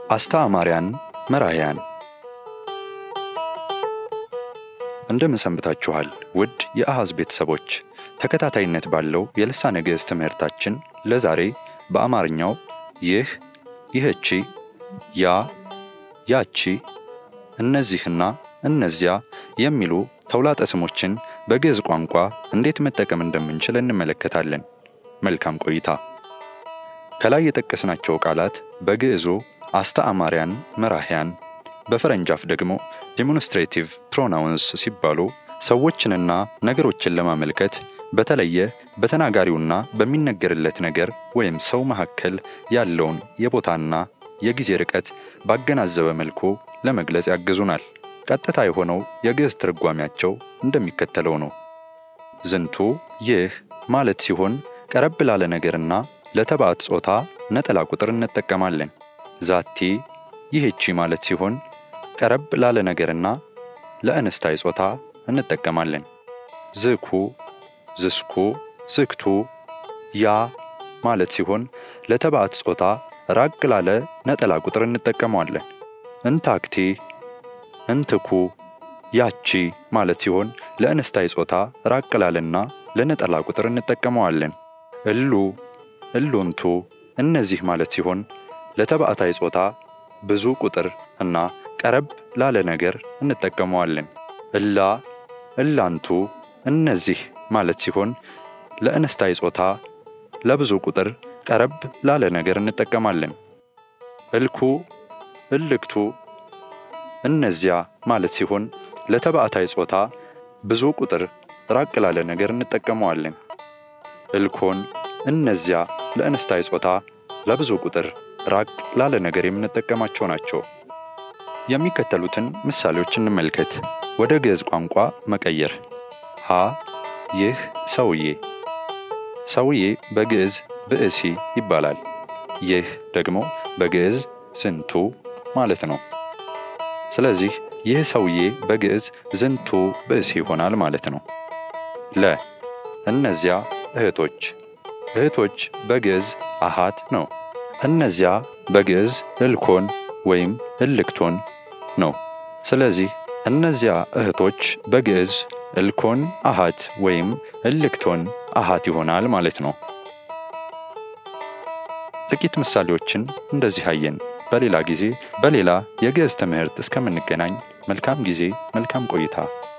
አስተአማሪያን መራሕያን እንደምን ሰንብታችኋል? ውድ የአሃዝ ቤተሰቦች ተከታታይነት ባለው የልሳነ ግዕዝ ትምህርታችን ለዛሬ በአማርኛው ይህ፣ ይህቺ፣ ያ፣ ያቺ፣ እነዚህና እነዚያ የሚሉ ተውላጠ ስሞችን በግዕዝ ቋንቋ እንዴት መጠቀም እንደምንችል እንመለከታለን። መልካም ቆይታ። ከላይ የጠቀስናቸው ቃላት በግዕዙ አስተአማሪያን መራሕያን፣ በፈረንጅ አፍ ደግሞ ዲሞንስትሬቲቭ ፕሮናውንስ ሲባሉ ሰዎችንና ነገሮችን ለማመልከት በተለየ በተናጋሪውና በሚነገርለት ነገር ወይም ሰው መካከል ያለውን የቦታና የጊዜ ርቀት ባገናዘበ መልኩ ለመግለጽ ያግዙናል። ቀጥታ የሆነው የግዕዝ ትርጓሜያቸው እንደሚከተለው ነው። ዝንቱ ይህ ማለት ሲሆን ቀረብ ላለ ነገርና ለተባዕት ጾታ ነጠላ ቁጥር እንጠቀማለን። ዛቲ ይህቺ ማለት ሲሆን ቀረብ ላለ ነገርና ለእንስታይ ጾታ እንጠቀማለን። ዝኩ፣ ዝስኩ፣ ዝክቱ፣ ያ ማለት ሲሆን ለተባዕት ጾታ ራቅ ላለ ነጠላ ቁጥር እንጠቀመዋለን። እንታክቲ፣ እንትኩ፣ ያቺ ማለት ሲሆን ለእንስታይ ጾታ ራቅ ላለና ለነጠላ ቁጥር እንጠቀመዋለን። እሉ፣ እሉንቱ እነዚህ ማለት ሲሆን ለተባዕታይ ጾታ ብዙ ቁጥር እና ቀረብ ላለ ነገር እንጠቀመዋለን። እላ፣ እላንቱ እነዚህ ማለት ሲሆን ለእንስታይ ጾታ ለብዙ ቁጥር ቀረብ ላለ ነገር እንጠቀማለን። እልኩ፣ እልክቱ እነዚያ ማለት ሲሆን ለተባዕታይ ጾታ ብዙ ቁጥር ራቅ ላለ ነገር እንጠቀመዋለን። እልኮን እነዚያ ለእንስታይ ጾታ ለብዙ ቁጥር ራቅ ላለ ነገር የምንጠቀማቸው ናቸው። የሚከተሉትን ምሳሌዎች እንመልከት። ወደ ግዕዝ ቋንቋ መቀየር። ሀ ይህ ሰውዬ። ሰውዬ በግዕዝ ብእሲ ይባላል። ይህ ደግሞ በግዕዝ ዝንቱ ማለት ነው። ስለዚህ ይህ ሰውዬ በግዕዝ ዝንቱ ብእሲ ይሆናል ማለት ነው። ለ እነዚያ እህቶች። እህቶች በግዕዝ አሃት ነው። እነዚያ በግዕዝ እልኮን ወይም እልክቶን ነው። ስለዚህ እነዚያ እህቶች በግዕዝ እልኮን አሃት ወይም እልክቶን አሃት ይሆናል ማለት ነው። ጥቂት ምሳሌዎችን እንደዚህ አየን። በሌላ ጊዜ በሌላ የግዕዝ ትምህርት እስከምንገናኝ መልካም ጊዜ፣ መልካም ቆይታ